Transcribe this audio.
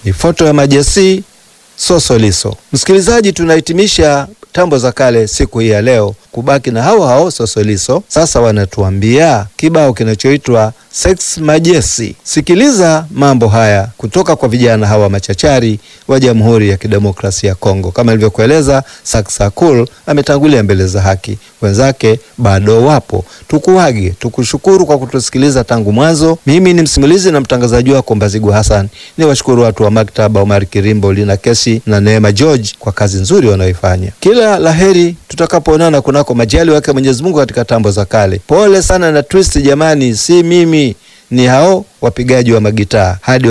ni foto ya Majasi Sosoliso. Msikilizaji, tunahitimisha tambo za kale siku hii ya leo kubaki na hao hao Sosoliso. Sasa wanatuambia kibao kinachoitwa Sex Majesi. Sikiliza mambo haya kutoka kwa vijana hawa machachari wa Jamhuri ya Kidemokrasia ya Kongo. Kama ilivyokueleza, Saksakul ametangulia mbele za haki, wenzake bado wapo. Tukuage, tukushukuru kwa kutusikiliza tangu mwanzo. Mimi ni msimulizi na mtangazaji wako Mbazigu Hassan. Ni washukuru watu wa maktaba, Omar Kirimbo, Lina Kesi na Neema George kwa kazi nzuri wanaoifanya. Kila laheri tutakapoonana kunako majali wake Mwenyezi Mungu katika tambo za kale. Pole sana na twist jamani, si mimi, ni hao wapigaji wa magitaa hadi